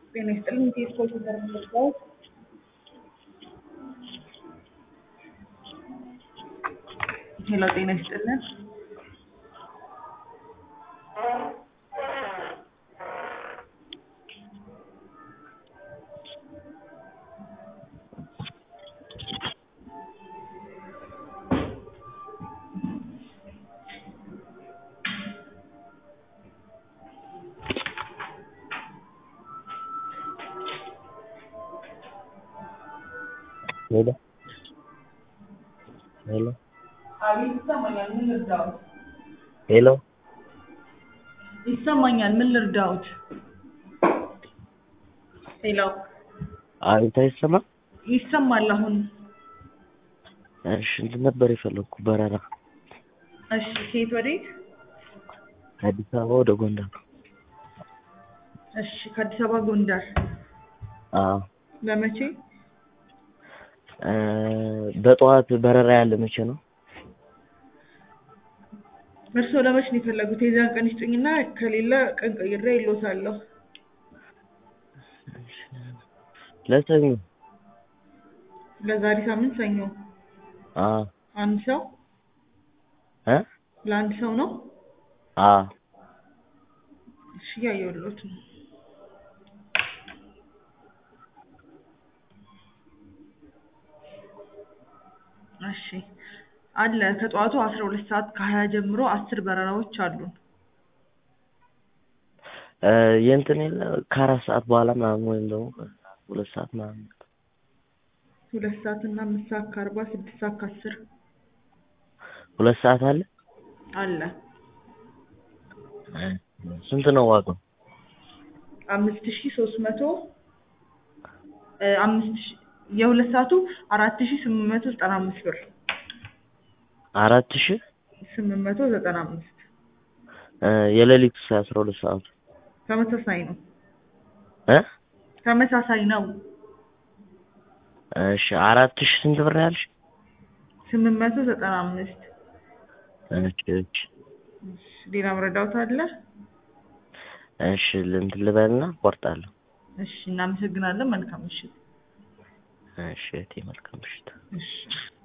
ጤና ይስጥልኝ ከስፖርት ተመርጠው ሄሎ ጤና ይስጥልን ሄሎ ሄሎ አቤት ይሰማኛል ምን ልርዳዎት ሄሎ ይሰማኛል ምን ልርዳዎት ሄሎ አቤት አይሰማም? ይሰማል አሁን እሺ እንትን ነበር የፈለግኩ በረራ እሺ ከየት ወዴት ከአዲስ አበባ ወደ ጎንደር። እሺ ከአዲስ አበባ ጎንደር አዎ ለመቼ እ በጠዋት በረራ ያለ መቼ ነው? እርስዎ ለመቼ ነው የፈለጉት የዚያን ቀን ይስጡኝና ከሌለ ቀን ቀይሬ እልዎታለሁ ለሰኞ ለዛሬ ሳምንት ሰኞ አዎ አንድ ሰው እ ለአንድ ሰው ነው አዎ እሺ እያየሁልዎት ነው እሺ አለ ከጠዋቱ አስራ ሁለት ሰዓት ከሀያ ጀምሮ አስር በረራዎች አሉን እ የእንትን የለ ከአራት ሰዓት በኋላ ምናምን ወይም ደግሞ ሁለት ሰዓት ምናምን ሁለት ሰዓት እና አምስት ሰዓት ከአርባ ስድስት ሰዓት ከአስር ሁለት ሰዓት አለ አለ እ ስንት ነው ዋጋው? አምስት ሺ ሶስት መቶ እ አምስት ሺ የሁለት ሰዓቱ አራት ሺ ስምንት መቶ ዘጠና አምስት ብር አራት ሺህ ስምንት መቶ ዘጠና አምስት እ የሌሊቱ አስራ ሁለት ሰዓቱ ተመሳሳይ ነው እ ተመሳሳይ ነው እሺ አራት ሺህ ስንት ብር ያልሽ? ስምንት መቶ ዘጠና አምስት እሺ እሺ ሌላ መረዳዎት አለ? እሺ እንትን ልበልና እቆርጣለሁ። እሺ እናመሰግናለን መልካም ምሽት እሺ እህቴ መልካም ምሽት። እሺ